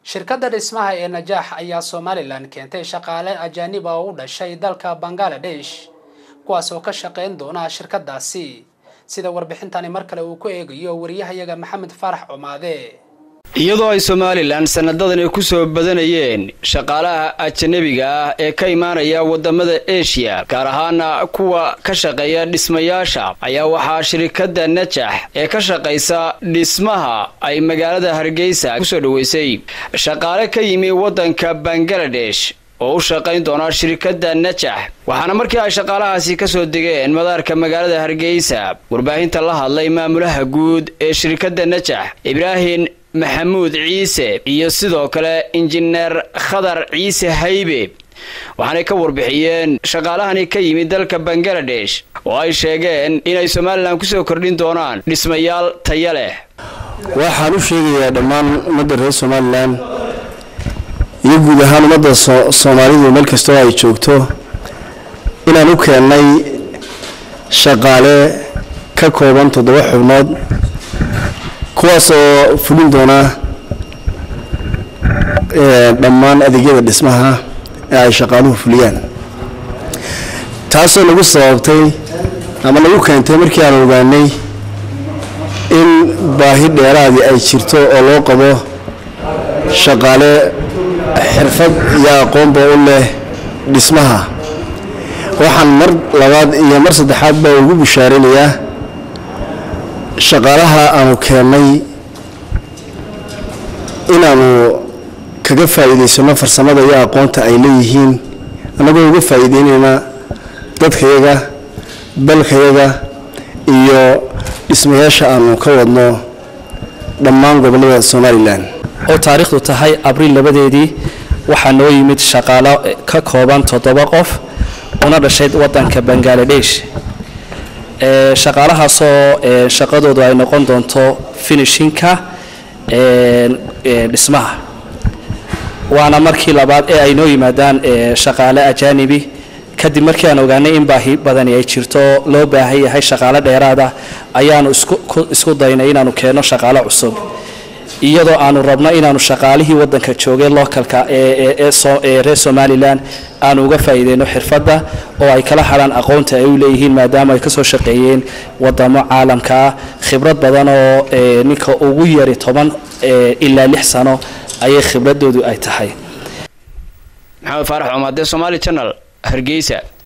shirkadda dhismaha ee najaax ayaa somalilan keentay shaqaale ajaanib ah oo u dhashay dalka bangaladesh kuwaas oo ka shaqayn doona shirkadaasi sida warbixintani mar kale uu ku eegayo wariyahayaga maxamed faarax cumaade iyadoo ay somalilan sanadadani ku soo badanayeen shaqaalaha ajanabiga ah ee ka imaanaya wadamada eshiya gaar ahaana kuwa ka shaqeeya dhismayaasha ayaa waxaa shirikadda najax ee ka shaqaysa dhismaha ay magaalada hargeysa kusoo dhoweysay shaqaale ka yimi wadanka bangaladesh oo u shaqayn doona shirikadda najax waxaana markii ay shaqaalahaasi kasoo degeen madaarka magaalada hargeysa warbaahinta la hadlay maamulaha guud ee shirikadda najax ibraahim maxamuud ciise iyo sidoo kale injineer khadar ciise haybe waxaanay ka warbixiyeen shaqaalahani ka yimid dalka bangaladesh oo ay sheegeen inay somalilan kusoo kordhin doonaan dhismayaal taya leh waxaan u sheegayaa dhammaan ummadda reer somalilan iyo guud ahaan ummadda soomaalidu meel kastoo ay joogto inaan u keennay shaqaale ka kooban toddoba xubnood kuwaas oo fulin doona dhammaan adeegyada dhismaha ee ay shaqaaluhu fuliyaan taasoo nagu sababtay ama nagu keentay markii aan ogaanay in baahi dheeraadii ay jirto oo loo qabo shaqaale xirfad iyo aqoonba u leh dhismaha waxaan mar labaad iyo mar saddexaad baa ugu bishaarinayaa shaqaalaha aanu keennay inaanu kaga faa'iidaysano farsamada iyo aqoonta ay leeyihiin annagoo uga faa'iideynayna dadkayaga dalkayaga iyo dhismayaasha aanu ka wadno dhammaan gobollada somalilan oo taariikhdu tahay abriil labadeedii waxaa noo yimid shaqaalo ka kooban toddoba qof una dhashay wadanka bangaladesh shaqaalahaasoo shaqadoodu ay noqon doonto finishinka dhismaha waana markii labaad ee ay noo yimaadaan shaqaale ajaanibi kadib markii aan ogaanay in baahi badani ay jirto loo baahan yahay shaqaale dheeraada ayaanu isku daynay inaanu keenno shaqaale cusub iyadoo aanu rabno inaanu shaqaalihii wadanka joogay localka ee reer somalilan aanu uga faa'iideyno xirfadda oo ay kala hadhaan aqoonta ay u leeyihiin maadaama ay kasoo shaqeeyeen wadamo caalamka ah khibrad badan oo ninka ugu yari toban ilaa lix sano ayay khibradoodu ay tahay maxamed faarax cumaade somaali janal hargeysa